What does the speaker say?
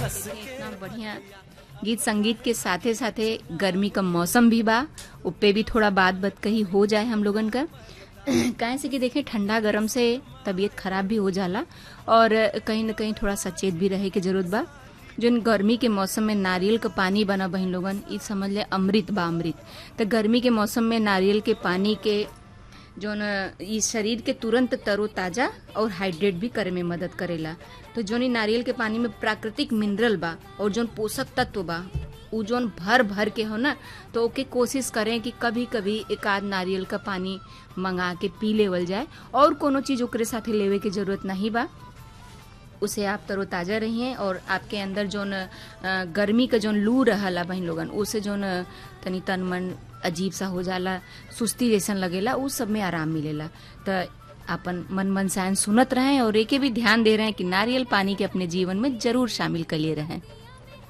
इतना बढ़िया गीत संगीत के साथे साथे गर्मी का मौसम भी बा उप्पे भी थोड़ा बात बात कही हो जाए हम लोगन का काहे से कि देखें ठंडा गरम से तबीयत खराब भी हो जाला और कहीं न कहीं थोड़ा सचेत भी रहे के जरूरत बा जोन गर्मी के मौसम में नारियल का पानी बना बहिन लोगन ई समझ ले अमृत बा अमृत तो गर्मी के मौसम में नारियल के पानी के जोन ई शरीर के तुरंत तरोताजा और हाइड्रेट भी करे में मदद करेला तो जोन ई नारियल के पानी में प्राकृतिक मिनरल बा और जोन पोषक तत्व बा उ जोन भर भर के हो ना तो ओके कोशिश करें कि कभी कभी एक आध नारियल का पानी मंगा के पी लेवल जाए और कोनो चीज ओकरे साथे लेवे के जरूरत नहीं बा उसे आप तरोताजा रहिए और आपके अंदर जोन अ, गर्मी का जोन लू रहला बहन लोगन उसे जोन अ, तनी तन मन अजीब सा हो जाला सुस्ती जैसन लगेला उ सब में आराम मिलेला तो अपन मन मन सायन सुनत रहें और एके भी ध्यान दे रहे हैं कि नारियल पानी के अपने जीवन में जरूर शामिल कर लिए रहें